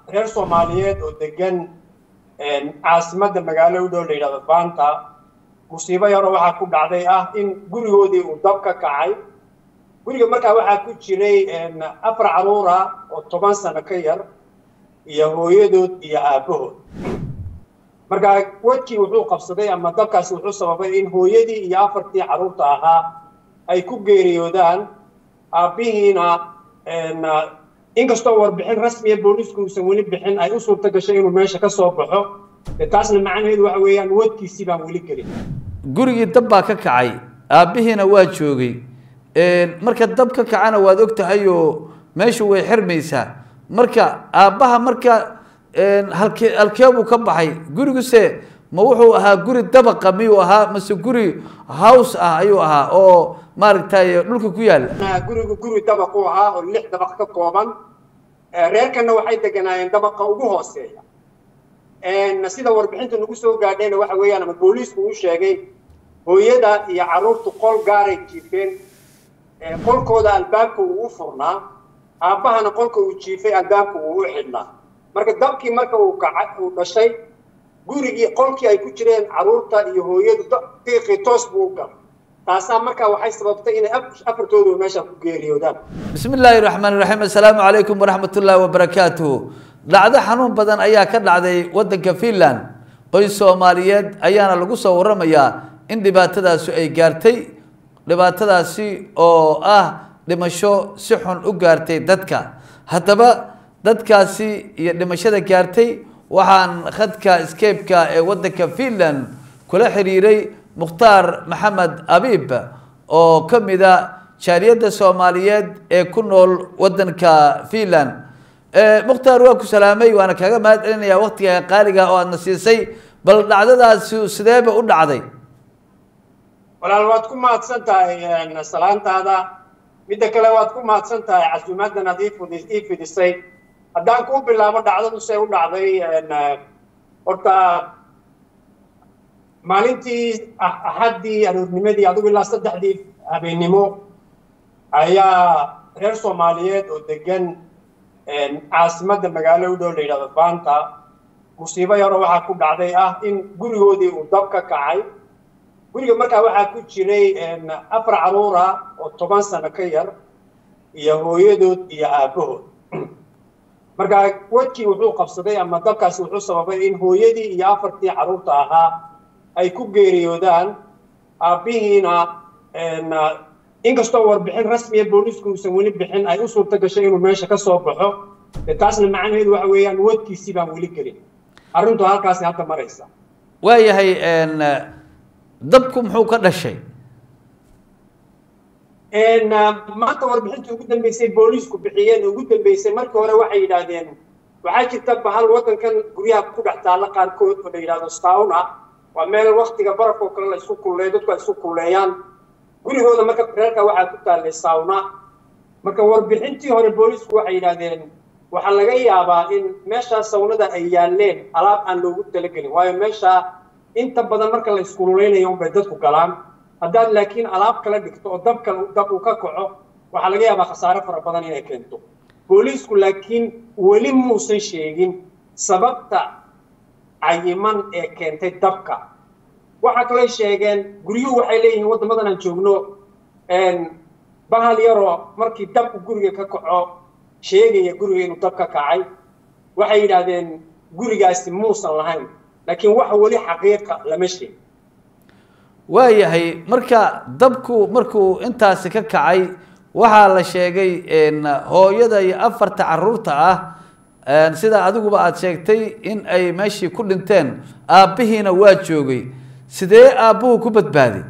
reer soomaaliyeed oo degan caasimadda magaalo u dhow la yidhahdo baanta musiibo yaro waxaa ku dhacday ah in gurigoodii uu dab ka kacay guriga markaa waxaa ku jiray afar caruura oo toban sano ka yar iyo hooyadood iyo aabbahood markaa wadkii wuxuu qabsaday ama dabkaasi wuxuu sababay in hooyadii iyo afartii carruurta ahaa ay ku geeriyoodaan aabbihiina inkastoo warbixin rasmiya boolisku uusan weli bixin ay u suurta gashay inuu meesha ka soo baxo de taasna macnaheedu waxa weeyaan wadkiisii baan weli gelin gurigii dab baa ka kacay aabbihiina waa joogay marka dab ka kacana waad og tahay oo meeshu way xirmaysaa marka aabbaha marka halkee halkee buu ka baxay guriguse ma wuxuu ahaa guri dabaqa miyuu ahaa mase guri house ah ayuu ahaa oo maaragtay dhulka ku yaalla gurigu guri dabaqu ahaa oo lix dabaq ka kooban reerkanna waxay deganaayeen dabaqa ugu hooseeya sida warbixinta nagu soo gaadhayna waxa weeyaan ama booliisku uu sheegay hooyada iyo carruurtu qol gaaray jiifeen qolkooda albaabka uu u furnaa aabbahana qolka uu jiifay albaabka uu u xidhnaa marka dabkii marka uu kaca uu dhashay gurigii qolkii ay ku jireen carruurta iyo hooyadu qiiqii toos buu u galay taasaa markaa waxay sababtay inay afartoodu meesha ku geeriyoodaan bismi illaahi raxmaan raxiim assalaamu calaykum waraxmat ullaahi wabarakaatuh dhacdo xanuun badan ayaa ka dhacday waddanka finland qoys soomaaliyeed ayaana lagu soo waramayaa in dhibaatadaasi ay gaartay dhibaatadaasi oo ah dhimasho si xun u gaartay dadka haddaba dadkaasi iyo dhimashada gaartay waxaan khadka scape-ka ee waddanka finland kula xiriiray mukhtaar maxamed abiib oo ka mida jaaliyadda soomaaliyeed ee ku nool waddanka finland mukhtaar waa ku salaamay waana kaaga mahad celinayaa waktiga qaaliga oo aadna siisay bal dhacdadaasi sideeba u dhacday walaal waad ku mahadsan tahay salaantaada midda kale waad ku mahadsan tahay casuumaaddan aad ii fidisay haddaan kuu bilaabo dhacdadu see u dhacday horta maalintii axaddii aroornimadii adigu ilaa saddexdii habeennimo ayaa reer soomaaliyeed oo degan caasimadda magaalo u dhow la yidhahdo baanta musiibo yaro waxaa ku dhacday ah in gurigoodii uu dab ka kacay guriga markaa waxaa ku jiray afar caruura oo toban sano ka yar iyo hooyadood iyo aabbahood markaa wadkii wuxuu qabsaday ama dabkaasi wuxuu sababay in hooyadii iyo afartii carruurta ahaa ay ku geeriyoodaan aabbihiina inkastoo warbixin rasmiya boolisku uusan weli bixin ay u suurta gashay inuu meesha ka soo baxo de taasna macnaheedu waxa weeyaan wadkiisii baan weli gelin arrintu halkaasi hadda maraysa waayahay dabku muxuu ka dhashay maanta warbixintii ugu dambeysay boolisku bixiyeen ugu dambeysay markii hore waxay yidhaahdeen waxaa jirta bahal waddankan guryaha ku dhex taalla qaarkood oo la yidhahdo sauna waa meel waktiga barafoo kale la isku kulleeyo dadku ay isku kulleeyaan gurigooda marka reerka waxaa ku taallay sauna marka warbixintii hore boolisku waxay yidhaahdeen waxaa laga yaabaa in meeshaa sawnada ay yaalleen alaab aan loogu talagelin waayo meeshaa inta badan marka la iskululeynayo unbay dadku galaan haddaad laakiin alaab kala dhigto oo dabka dab uu ka kaco waxaa laga yaabaa khasaare fara badan inay keento booliisku laakiin weli muusan sheegin sababta cayiman ee keentay dabka waxaa kaloo sheegeen guryuhu waxay leeyihiin waddamadan aan joogno bahal yaroo markii dabku guriga ka kaco sheegaya guriga inuu dab ka kacay waxay yidhaahdeen gurigaasi muusan lahayn laakiin waxa weli xaqiiqa lama sheegin waayahay marka dabku markuu intaasi ka kacay waxaa la sheegay hooyada iyo afarta caruurta ah sida adiguba aada sheegtay in ay meeshii ku dhinteen aabbihiina waa joogay sidee aabbuhu ku badbaaday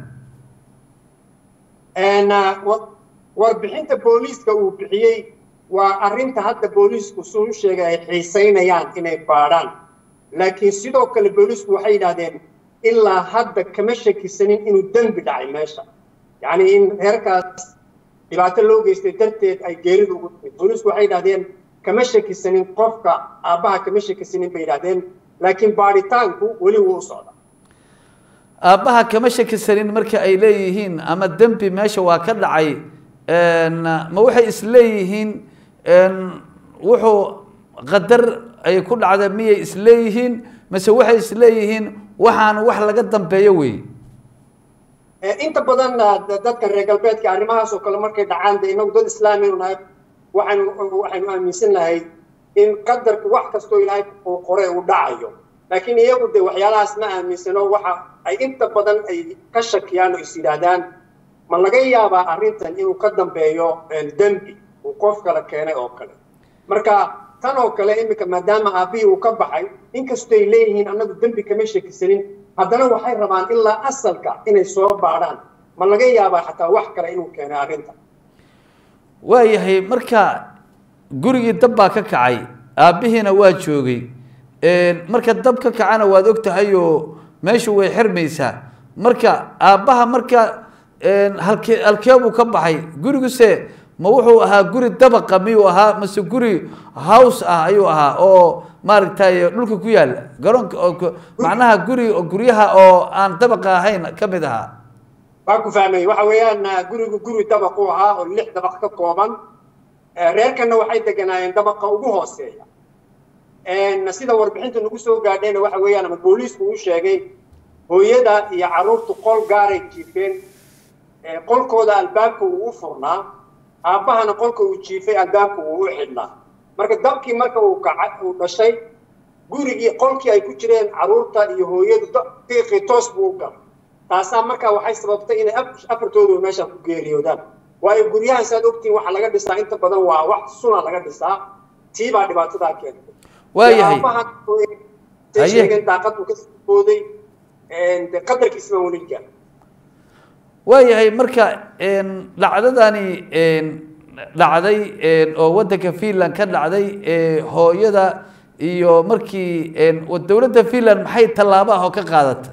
warbixinta booliiska uu bixiyey waa arrinta hadda booliisku suu sheegay ay xiisaynayaan inay baadhaan laakiin sidoo kale booliisku waxay yidhahdeen ilaa hadda kama shakisanin inuu dembi dhacay meesha yacni in reerkaas dhibaato loo geystay darteed ay geeridu ugu timid booliisku waxay yidhahdeen kama shakisanin qofka aabbaha kama shakisanin bay yidhahdeen laakiin baadhitaanku weli wuu u socda aabbaha kama shakisanin marka ay leeyihiin ama dembi meesha waa ka dhacay ma waxay isleeyihiin wuxuu qadar ay ku dhacda miyay isleeyihiin mase waxay isleeyihiin waxaan wax laga dambeeyo wey inta badan dadka reer galbeedka arrimahaas oo kale markay dhacaan de inagu dad islaamiynu nahay waxaynu waxaynu aaminsan nahay in qadarku wax kastoo ilaahay uu qore uu dhacayo laakiin iyagu de waxyaalahaas ma aaminsano waxa ay inta badan ay ka shakiyaan oo is yidhaahdaan ma laga yaabaa arrintan inuu ka dambeeyo dembi uu qof kale keenay oo kale marka tan oo kale iminka maadaama aabbihii uu ka baxay inkastoo ay leeyihiin annagu dembi kama shakisanin haddana waxay rabaan ilaa asalka inay soo baadhaan ma laga yaabaa xataa wax kale inuu keenay arrinta waayahay marka gurigii dab baa ka kacay aabbihiina waa joogay marka dab ka kacana waad og tahay oo meeshu way xirmaysaa marka aabbaha marka halkee halkee buu ka baxay guriguse ma wuxuu ahaa guri dabaqa miyuu ahaa mase guri house ah ayuu ahaa oo maaragtay dhulka ku yaala garoonka macnaha guri guryaha oo aan dabaqa ahayn ka mid ahaa waa ku fahmay waxa weeyaan gurigu guri dabaq u ahaa oo lix dabaq ka kooban reerkana waxay deganaayeen dabaqa ugu hooseeya sida warbixinta nagu soo gaadhayna waxa weeyaan ama booliisku uu sheegay hooyada iyo carruurtu qol gaaray jiifeen qolkooda albaabka uu u furnaa aabbahana qolka uu jiifay albaabka uu u xidhnaa marka dabkii marka uu kaca uu dhashay gurigii qolkii ay ku jireen carruurta iyo hooyadu qiiqii toos buu u galay taasaa markaa waxay sababtay inay afartoodu meesha ku geeriyoodaan waayo guryahan saad ogtiin waxaa laga dhisaa inta badan waa wax suna laga dhisaa tii baa dhibaatadaa keentay waayahay sheegeen daaqadu ka sibooday qadarkiisma weli gaar waayahay marka dhacdadani dhacday oo waddanka finland ka dhacday hooyada iyo markii dowladda finland maxay tallaabo ah oo ka qaadata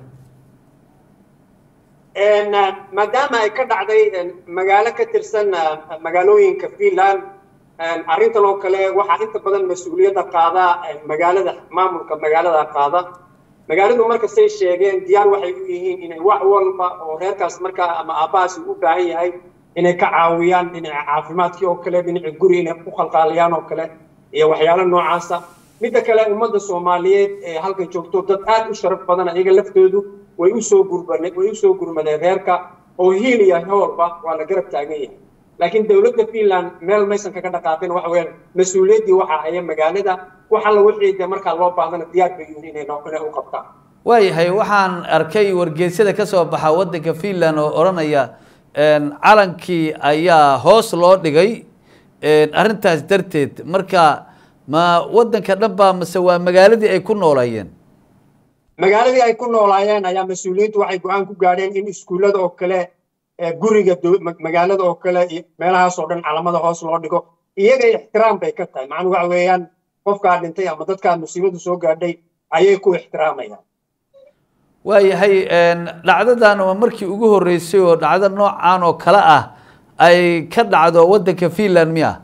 maadaama ay ka dhacday magaalo ka tirsan magaalooyinka finland arrintan oo kale waxaa inta badan mas-uuliyadda qaada magaalada maamulka magaalada qaada magaaladu markastay sheegeen diyaar waxay u yihiin inay wax walba oo reerkaas markaa ama aabbahaasi u baahan yahay inay ka caawiyaan dhinaca caafimaadkii oo kale dhinaca guri inay ku qalqaaliyaan oo kale iyo waxyaalo noocaasa midda kale ummadda soomaaliyeed ee halkan joogto dad aad u sharaf badan iyaga laftoodu way usoo gurban way usoo gurmadeen reerka oo hiil iyo howlba waa la garab taagan yahay laakiin dowladda finland meel maysan kaga dhaqaaqin waxa weeyaan mas-uuliyaddii waxaa haya magaalada wax alla wixii dee markaa loo baahdana diyaar bay yihiin inay inay u qabtaan waayahay waxaan arkay wargeysyada ka soo baxa waddanka finland oo odhanaya calankii ayaa hoos loo dhigay arrintaas darteed marka ma waddanka dhan baa mase waa magaaladii ay ku noolayeen magaaladii ay ku noolaayeen ayaa mas-uuliyiintu waxay go-aan ku gaadheen in iskuullada oo kale guriga magaalada oo kale meelahaas oo dhan calamada hoos loo dhigo iyaga ixtiraam bay ka tahay macnuu waxa weeyaan qofkaa dhintay ama dadkaa musiibadu soo gaadhay ayay ku ixtiraamayaan waayahay dhacdadan waa markii ugu horreysay oo dhacdo noocan oo kale ah ay ka dhacdo waddanka finland miya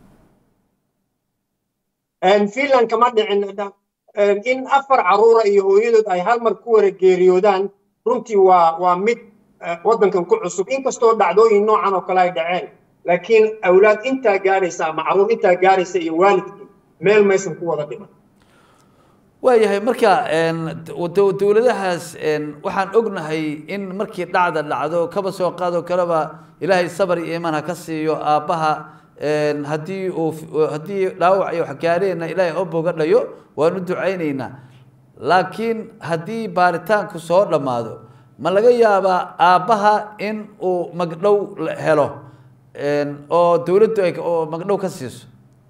finland kama dhicin in afar caruura iyo hooyadood ay hal mar ku wara geeriyoodaan runtii waa waa mid waddankan ku cusub inkastoo dhacdooyin noocan oo kale ay dhaceen laakiin awlaad intaa gaaraysa ama caruur intaa gaaraysa iyo waalidkii meel maysan ku wada dhiman waayahay marka dowladahaas waxaan ognahay in markii dhacda dhacdo kaba soo qaado kaleba ilaahay sabar iyo iimaan ha ka siiyo aabbaha haddii uu haddii dhaawac iyo wax gaareenna ilaahay oo boga dhayo waanu ducaynaynaa laakiin haddii baaritaanku soo dhammaado ma laga yaabaa aabbaha in uu magdhow helo oo dowladdu ay oo magdhow ka siiso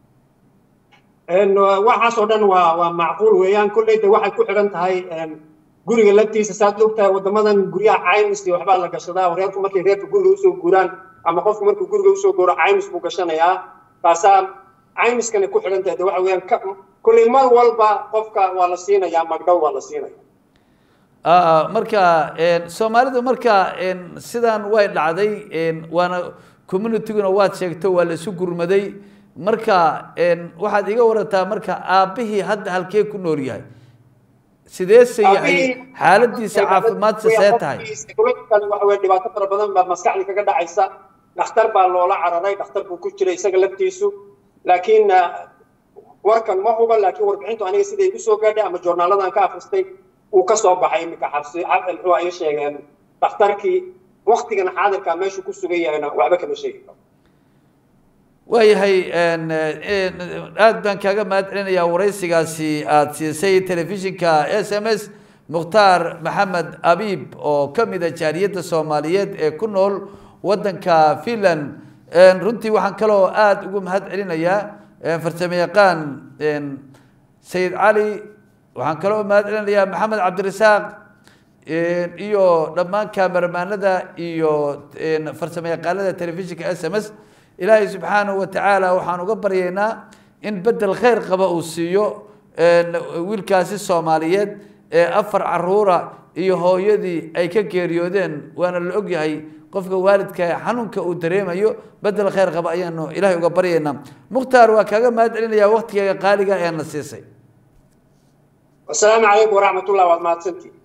waxaas oo dhan waa waa macquul weeyaan kolleyda waxay ku xidhan tahay guriga laftiisa saad og tahay waddamadan guryaha caymis iyo waxbaa la gashadaa reerku markay reerka guriga usoo guuraan ama qofku markuu guriga usoo guuro caymis buu gashanayaa taasaa caymiskana ku xidhan tahay de waxa weeyaan kolley mar walba qofka waa la siinayaa magdhow waa la siinaya marka soomaalidu marka sidan way dhacday waana communityguna waad sheegto waa la isu gurmaday marka waxaad iga warantaa marka aabbihii hadda halkee ku nool yahay sideese yahay xaaladiisa caafimaadsa see tahay waxa weye dhibaato fara badan baa maskaxdii kaga dhacaysa dhakhtar baa loola cararay dhakhtar buu ku jiray isaga laftiisu laakiin warkan ma huba laakiin warbixintu aniga siday igu soo gaadhay ama joornaaladan ka akristay uu ka soo baxay iminka xabsi muxuu ay sheegeen dhakhtarkii waktigan xaadirka meeshuu ku sugan yahayna waxba kama sheegi karo waayahay aad baan kaaga mahad celinayaa waraysigaasi aada siisay telefishinka s m s mukhtaar maxamed abiib oo ka mid a jaaliyadda soomaaliyeed ee ku nool waddanka finland runtii waxaan kaloo aada ugu mahad celinayaa farsamo yaqaan sayid cali waxaan kaloo mahad celinayaa maxamed cabdirasaaq iyo dhammaan kameramaanada iyo farsamo yaqaanada telefishinka s m s ilaahay subxaanahu watacaala waxaan uga baryaynaa in bedel khayr qaba uu siiyo wiilkaasi soomaaliyeed ee afar caruura iyo hooyadii ay ka geeriyoodeen waana la ogyahay qofka waalidka xanuunka uu dareemayo bedel khayr qaba ayaanu ilahay uga baryaynaa mukhtaar waa kaaga mahad celinayaa waktigeega qaaliga ee na siisay wasalaamu calaykum waraxmatullah waad mahadsantii